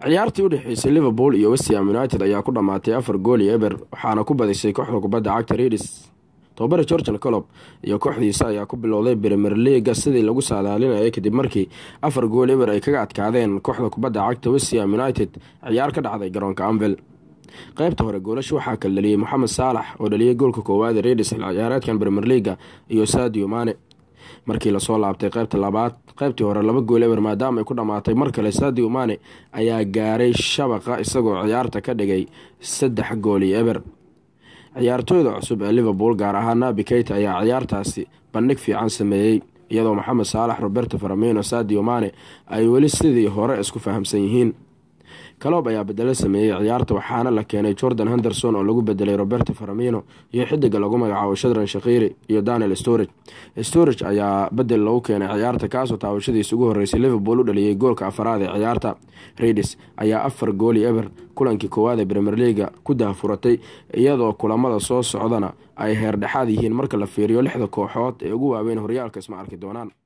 ciyaartii u dhexeysay liverpool iyo westham united ayaa ku dhammaatay afar gool iyo eber waxaana ku badisay kooxda kubadda cagta redis tobabare georgian colob iyo kooxdiisa ayaa ku bilowday premier leaga sidii lagu saadaalinayay kadib markii afar gool eber ay kaga adkaadeen kooxda kubadda cagta westham united ciyaar ka dhacday garoonka anvil qaybta hore goolasha waxaa kala dhaliyey moxamed saalax oo dhaliyay goolka koowaad ee redis ciyaareedkan premier leaga iyo sadio mane markii lasoo laabtay qaybta labaad qaybtii hore laba gool eber maadaama ay ku dhammaatay mar kale sadio mane ayaa gaaray shabaqa isagoo ciyaarta ka dhigay saddex gool iyo eber ciyaartooyda cusub ee liverpool gaar ahaan nabi keyta ayaa ciyaartaasi bandhig fiican sameeyey iyadoo maxamed saalax roberto faramino sadio mane ay weli sidii hore isku fahamsan yihiin kaloob ayaa bedelo sameeyey ciyaarta waxaana la keenay jordan henderson oo lagu bedelay roberto faramino iyo xidiga lagu magacaabo shadran shakhiiri iyo daniel storage storage ayaa bedel lagu keenay ciyaarta kaasoo taawashadiisa ugu horeysay liverpool u dhaliyay goolka afaraad ee ciyaarta redis ayaa afar gooli eber kulankii koowaad ee premier leaga ku dahafuratay iyadoo kulamada soo socdana ay heerdhexaad yihiin marka la fiiriyo lixda kooxood ee ugu waaweyn horyaalka isma arki doonaan